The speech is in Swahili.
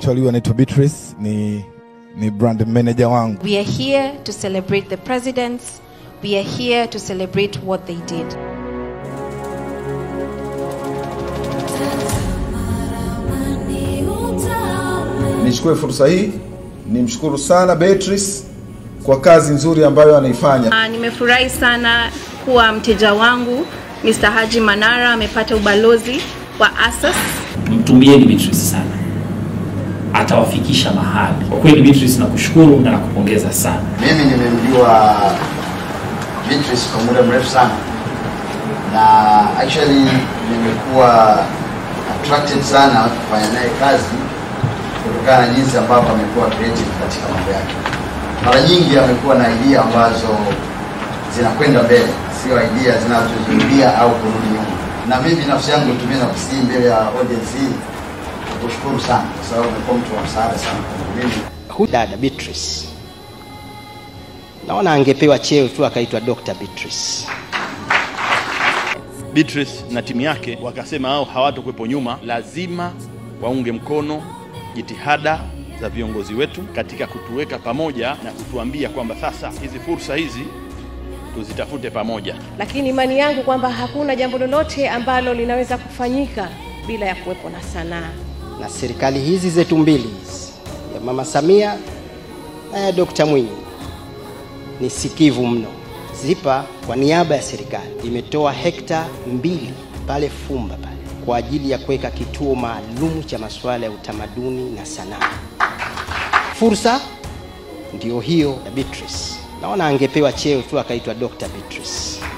Actually huyu anaitwa Beatrice, ni ni brand manager wangu. We are here to celebrate the presidents. We are here to celebrate what they did. Nichukue fursa hii nimshukuru sana Beatrice kwa kazi nzuri ambayo anaifanya. Ah, Nimefurahi sana kuwa mteja wangu Mr. Haji Manara amepata ubalozi wa ASAS. mtumieni Beatrice sana, atawafikisha mahali. Kwa kweli Beatrice, nakushukuru na nakupongeza sana. Mimi nimemjua Beatrice kwa muda mrefu sana na actually nimekuwa attracted sana kufanya naye kazi kutokana na jinsi ambavyo amekuwa creative katika mambo yake. Mara nyingi amekuwa na idea ambazo zinakwenda mbele, sio idea zinazojirudia au kurudi nyuma. Na mimi binafsi yangu nitumie nafasi hii mbele ya audience hii kushukuru sana, kwa sababu amekuwa mtu wa msaada sana kwangu mimi. Huyu dada Beatrice naona angepewa cheo tu akaitwa Dr. Beatrice. Beatrice na timu yake wakasema hao hawatokuwepo nyuma, lazima waunge mkono jitihada za viongozi wetu katika kutuweka pamoja na kutuambia kwamba sasa hizi fursa hizi tuzitafute pamoja. lakini imani yangu kwamba hakuna jambo lolote ambalo linaweza kufanyika bila ya kuwepo na sanaa. Na serikali hizi zetu mbili hizi ya Mama Samia na ya Dr. Mwinyi ni sikivu mno. ZIPA kwa niaba ya serikali imetoa hekta mbili pale Fumba pale kwa ajili ya kuweka kituo maalum cha masuala ya utamaduni na sanaa. Fursa ndio hiyo ya Beatrice. Naona angepewa cheo tu akaitwa Dr. Beatrice.